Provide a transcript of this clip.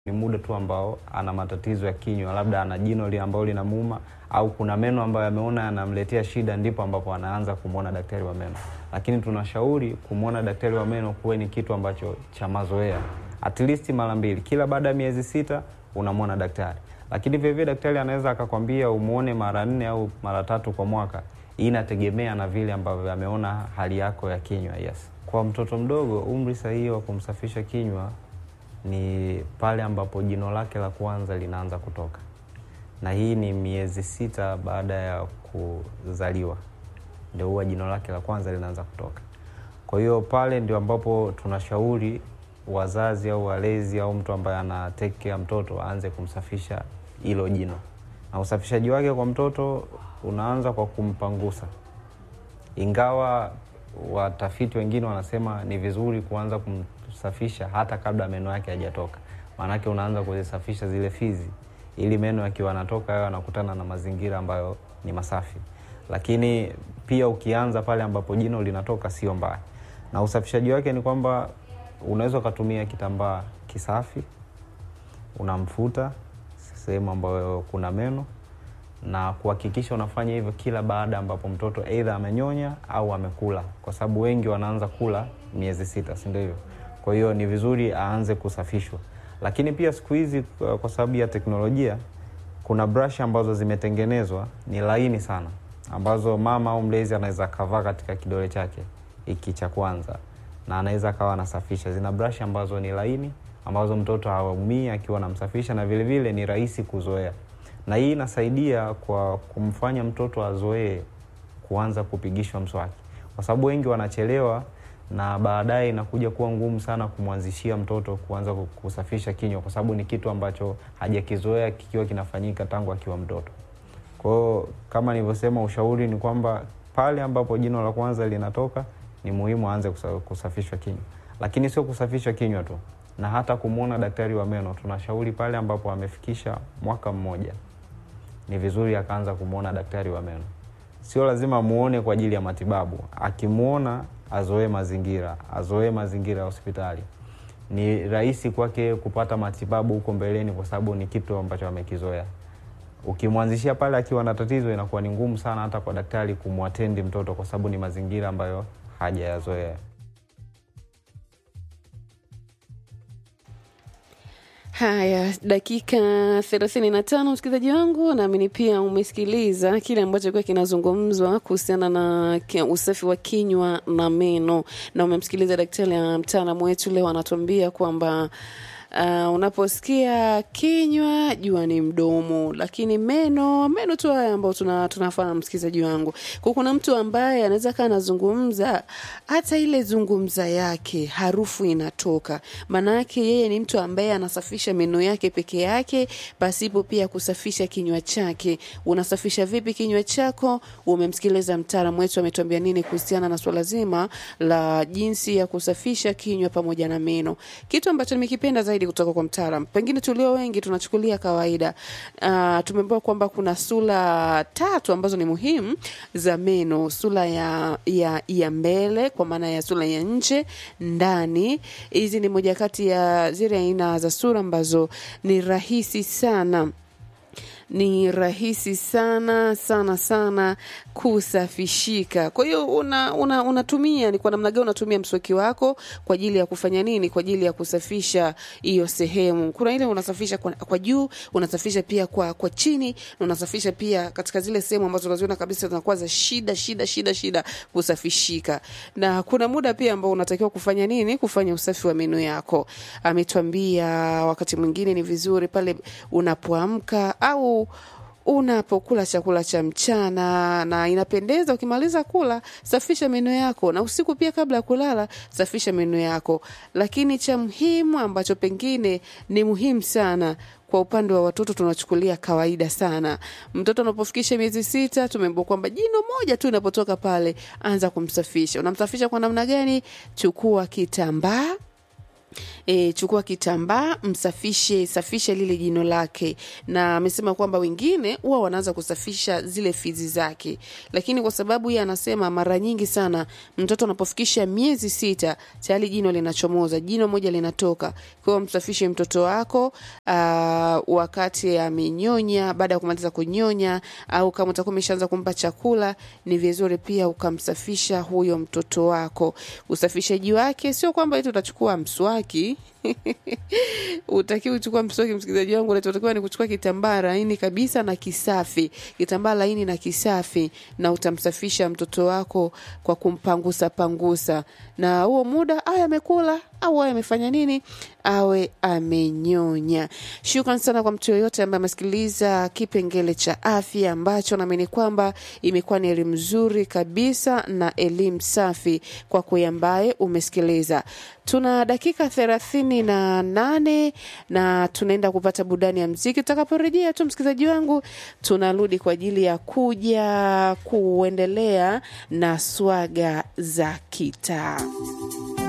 ni muda tu ambao ana matatizo ya kinywa, labda ana jino li ambalo linamuuma au kuna meno ambayo ameona yanamletea shida, ndipo ambapo anaanza kumwona daktari wa meno. Lakini tunashauri kumwona daktari wa meno kuwe ni kitu ambacho cha mazoea, at least mara mbili kila baada ya miezi sita unamwona daktari. Lakini vilevile daktari anaweza akakwambia umuone mara nne au mara tatu kwa mwaka. Hii inategemea na vile ambavyo ameona hali yako ya kinywa. Yes, kwa mtoto mdogo umri sahihi wa kumsafisha kinywa ni pale ambapo jino lake la kwanza linaanza kutoka, na hii ni miezi sita baada ya kuzaliwa, ndio huwa jino lake la kwanza linaanza kutoka. Kwa hiyo pale ndio ambapo tunashauri wazazi au walezi au mtu ambaye ana take care mtoto aanze kumsafisha hilo jino, na usafishaji wake kwa mtoto unaanza kwa kumpangusa, ingawa watafiti wengine wanasema ni vizuri kuanza kumsafisha hata kabla meno yake hajatoka. Maanake unaanza kuzisafisha zile fizi, ili meno yakiwa yanatoka yao yanakutana na mazingira ambayo ni masafi. Lakini pia ukianza pale ambapo jino linatoka sio mbaya, na usafishaji wake ni kwamba unaweza ukatumia kitambaa kisafi, unamfuta sehemu ambayo kuna meno na kuhakikisha unafanya hivyo kila baada ambapo mtoto aidha amenyonya au amekula, kwa sababu wengi wanaanza kula miezi sita, si ndio hivyo? Kwa hiyo ni vizuri aanze kusafishwa, lakini pia siku hizi kwa sababu ya teknolojia kuna brush ambazo zimetengenezwa ni laini sana, ambazo mama au mlezi anaweza kavaa katika kidole chake hiki cha kwanza na anaweza akawa anasafisha. Zina brush ambazo ni laini, ambazo mtoto hawaumii akiwa anamsafisha, na vilevile vile ni rahisi kuzoea na hii inasaidia kwa kumfanya mtoto azoee kuanza kupigishwa mswaki, kwa sababu wengi wanachelewa na baadaye inakuja kuwa ngumu sana kumwanzishia mtoto kuanza kusafisha kinywa, kwa sababu ni kitu ambacho hajakizoea kikiwa kinafanyika tangu akiwa mtoto. Kwa hiyo kama nilivyosema, ushauri ni kwamba pale ambapo jino la kwanza linatoka ni muhimu aanze kusafishwa kinywa, lakini sio kusafishwa kinywa tu, na hata kumwona daktari wa meno. Tunashauri pale ambapo amefikisha mwaka mmoja ni vizuri akaanza kumwona daktari wa meno. Sio lazima amuone kwa ajili ya matibabu, akimwona azoee mazingira, azoee mazingira ya hospitali. Ni rahisi kwake kupata matibabu huko mbeleni, kwa sababu ni kitu ambacho amekizoea. Ukimwanzishia pale akiwa na tatizo, inakuwa ni ngumu sana hata kwa daktari kumwatendi mtoto, kwa sababu ni mazingira ambayo hajayazoea. Haya, dakika thelathini na tano msikilizaji wangu, naamini pia umesikiliza kile ambacho kuwa kinazungumzwa kuhusiana na usafi wa kinywa na meno, na umemsikiliza daktari ya mtaalamu wetu leo anatuambia kwamba Uh, unaposikia kinywa jua ni mdomo, lakini meno meno tu haya ambayo tuna, tunafahamu msikilizaji wangu. Kwa kuna mtu ambaye anaweza kaa anazungumza, hata ile zungumza yake harufu inatoka, maana yake yeye ni mtu ambaye anasafisha meno yake peke yake pasipo pia kusafisha kinywa chake. Unasafisha vipi kinywa chako? Umemsikiliza mtaalamu wetu ametuambia nini kuhusiana na swala zima la jinsi ya kusafisha kinywa pamoja na meno, kitu ambacho nimekipenda zaidi kutoka kwa mtaalam. Pengine tulio wengi tunachukulia kawaida. Uh, tumeambiwa kwamba kuna sura tatu ambazo ni muhimu za meno: sura ya, ya, ya mbele kwa maana ya sura ya nje, ndani. Hizi ni moja kati ya zile aina za sura ambazo ni rahisi sana ni rahisi sana sana sana kusafishika. Kwa hiyo una, una, unatumia ni kwa namna gani unatumia mswaki wako kwa ajili ya kufanya nini? Kwa ajili ya kusafisha hiyo sehemu. Kuna ile unasafisha kwa, kwa juu, unasafisha pia kwa, kwa chini, na unasafisha pia katika zile sehemu ambazo unaziona kabisa zinakuwa za shida shida shida shida kusafishika. Na kuna muda pia ambao unatakiwa kufanya nini? Kufanya usafi wa meno yako. Ametuambia wakati mwingine ni vizuri pale unapoamka au unapokula chakula cha mchana, na inapendeza ukimaliza kula, safisha meno yako, na usiku pia kabla ya kulala, safisha meno yako. Lakini cha muhimu ambacho pengine ni muhimu sana kwa upande wa watoto tunachukulia kawaida sana. Mtoto anapofikisha miezi sita, tumeambiwa kwamba jino moja tu inapotoka pale, anza kumsafisha. Unamsafisha kwa namna gani? Chukua kitambaa E, chukua kitambaa msafishe, safisha lile jino lake, na amesema kwamba wengine huwa wanaanza kusafisha zile fizi zake, lakini kwa sababu yeye anasema mara nyingi sana mtoto anapofikisha miezi sita tayari jino linachomoza, jino moja linatoka. Kwa hiyo msafishe mtoto wako aa, wakati amenyonya, baada ya kumaliza kunyonya, au kama utakuwa umeshaanza kumpa chakula, ni vizuri pia ukamsafisha huyo mtoto wako. Usafishaji wake sio kwamba eti utachukua mswaki utakiwa uchukua mswaki, msikilizaji wangu, unachotakiwa ni kuchukua kitambaa laini kabisa na kisafi, kitambaa laini na kisafi, na utamsafisha mtoto wako kwa kumpangusa pangusa, na huo muda awe amekula au awe amefanya nini, awe amenyonya. Shukran sana kwa mtu yoyote ambaye amesikiliza kipengele cha afya ambacho naamini kwamba imekuwa ni elimu nzuri kabisa na elimu safi kwa kwe ambaye umesikiliza. Tuna dakika thelathini na nane na tunaenda kupata burudani ya mziki. Tutakaporejea tu, msikilizaji wangu, tunarudi kwa ajili ya kuja kuendelea na swaga za kitaa.